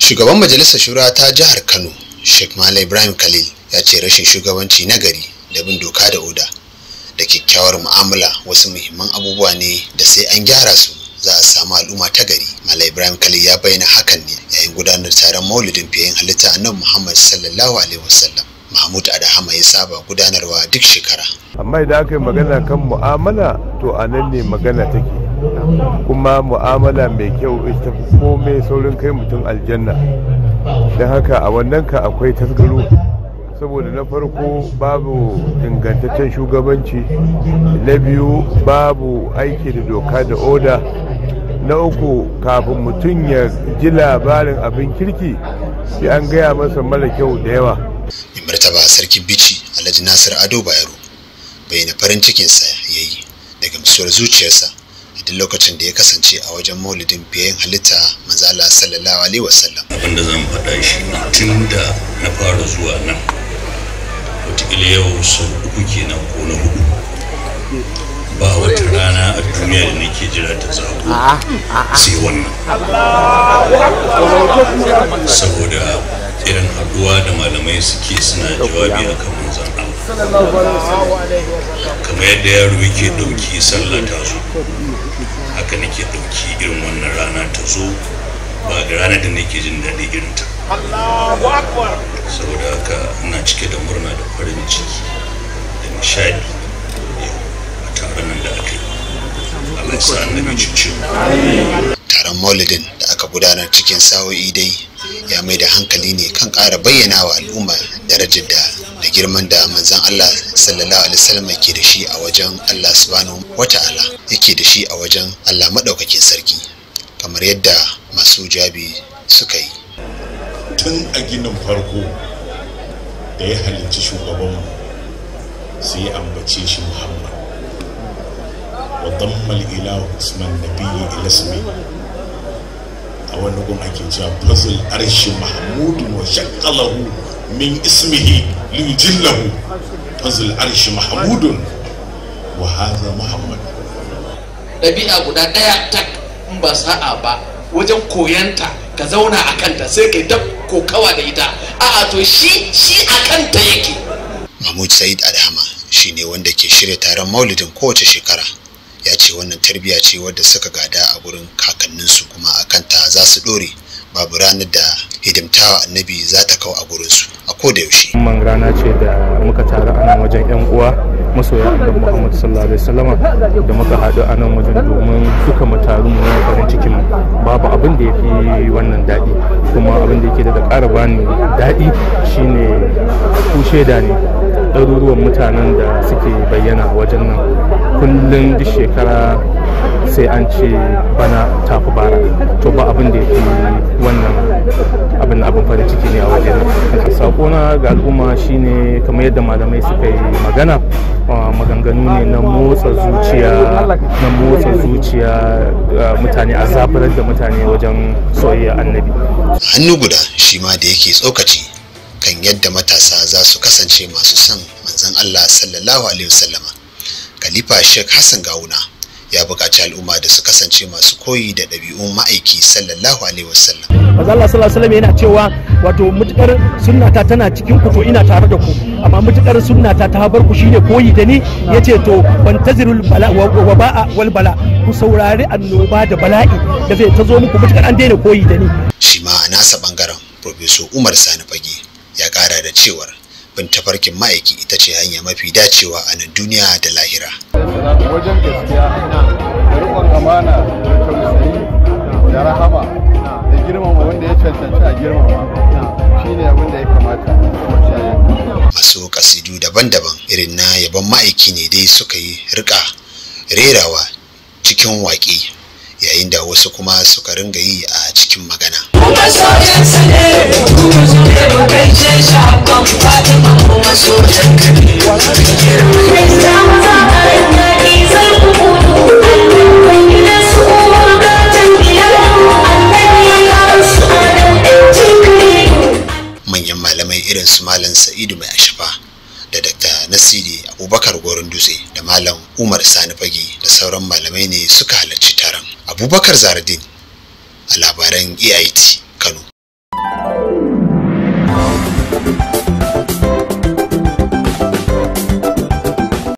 shugaban majalisar shura ta jihar kano sheikh malam ibrahim khalil ya ce rashin shugabanci na gari da bin doka da oda da kyakkyawar mu'amala wasu muhimman abubuwa ne da sai an gyara su za a samu al'umma ta gari malam ibrahim khalil ya bayyana hakan ne yayin gudanar taron maulidin fiyen halitta annabi muhammad sallallahu alaihi wasallam mahmud adahama ya saba gudanarwa duk shekara amma idan aka yi magana kan mu'amala to a nan ne magana take kuma mu'amala mai kyau ita komai saurin kai mutum aljanna don haka a wannan ka akwai tasgaro saboda na farko babu ingantaccen shugabanci na biyu babu aiki da doka da oda na uku kafin mutum ya ji labarin abin kirki sai an gaya masa mara kyau da yawa mai martaba sarki bici alhaji nasir ado bayero bayyana farin cikinsa ya yi daga musuwar zuciyarsa a duk lokacin da ya kasance a wajen maulidin fiyen halitta manzala sallallahu alaihi wasallam abin da zan faɗa shi ne tun da na fara zuwa nan wataƙila yau sau uku kenan ko na hudu ba wata rana a duniya da nake jira ta zago sai wannan saboda irin haɗuwa da malamai suke suna jawabi a kan manzan kamar yadda yaro yake ɗauki sallah ta zo haka nake ɗauki irin wannan rana ta zo ba ga ranar da nake jin daɗi irin ta saboda haka ina cike da murna da farin ciki da nishadi a taron nan da aka yi Allah ya sa annabi cikin taron maulidin da aka gudanar cikin sa'o'i dai ya mai da hankali ne kan ƙara bayyana wa al'umma darajar da da girman da manzon Allah sallallahu alaihi wasallam yake da shi a wajen Allah subhanahu wata'ala yake da shi a wajen Allah madaukakin sarki kamar yadda masu jabi suka yi tun a ginin farko da ya halicci shugabanmu sai ya ambace shi muhammad wa dammal ilahu usman nabiyyi ila ismi a wani gun ake cewa fazil arshi mahmudun wa shakkalahu min ismihi liyujillahu fazil arshi mahmudun wa hadha muhammad ɗabi'a guda ɗaya tak in ba sa'a ba wajen koyanta ka zauna a kanta sai kai ta kokawa da ita a'a to shi shi a kanta yake mahmud said adhama shine wanda ke shirya taron maulidin kowace shekara ya ce wannan tarbiyya ce wadda suka gada a gurin kakanninsu kuma a kanta za su dore babu ranar da hidimtawa annabi za ta kawo a gurinsu a koda yaushe man rana ce da muka taru a nan wajen yan uwa masoya annabi Muhammad sallallahu alaihi wasallama da muka haɗu a nan wajen domin duka mu taru mu nuna farin cikin mu babu abin da yafi wannan daɗi kuma abin da yake da ƙara bani daɗi shine ku shaida ne ɗaruruwan mutanen da suke bayyana wajen nan kullum duk shekara sai an ce bana tafi bara to ba abin da yafi wannan abin abin farin ciki ne a wajen nan sakona ga al'umma shine kamar yadda malamai suka yi magana maganganu ne na motsa zuciya na motsa zuciya mutane a zafirar da mutane wajen soyayya annabi hannu guda shi ma da yake tsokaci kan yadda matasa za su kasance masu son manzon Allah sallallahu alaihi wasallama khalifa Sheikh Hassan Gawuna ya buƙaci al'umma da su kasance masu koyi da ɗabi'un ma'aiki sallallahu alaihi wasallam manzo Allah sallallahu alaihi wasallam yana cewa wato mutukar sunnata tana cikin ku to ina tare da ku amma mutukar sunnata ta bar ku shine koyi da ni yace to fantazirul bala wa ba'a wal bala ku saurari annoba da bala'i da zai ta zo muku mutukar an daina koyi da ni shi ma a nasa bangaren professor Umar Sani Fage ya kara da cewar bin tafarkin ma'aiki ita ce hanya mafi dacewa a nan duniya da lahira wajen gaskiya da riƙon amana da tausayi da rahama da girmama wanda ya cancanci a girmama shine abin da ya kamata masu kasidu daban-daban irin na yaban ma'aiki ne dai suka yi rika rerawa cikin waƙe yayin da wasu kuma suka ringa yi a cikin magana manyan malamai irin su malam sa'idu mai ashafa da dr nasiri abubakar gorin dutse da malam umar sani fage da sauran malamai ne suka halarci taron abubakar zaradin a labaran ait kano Thank you.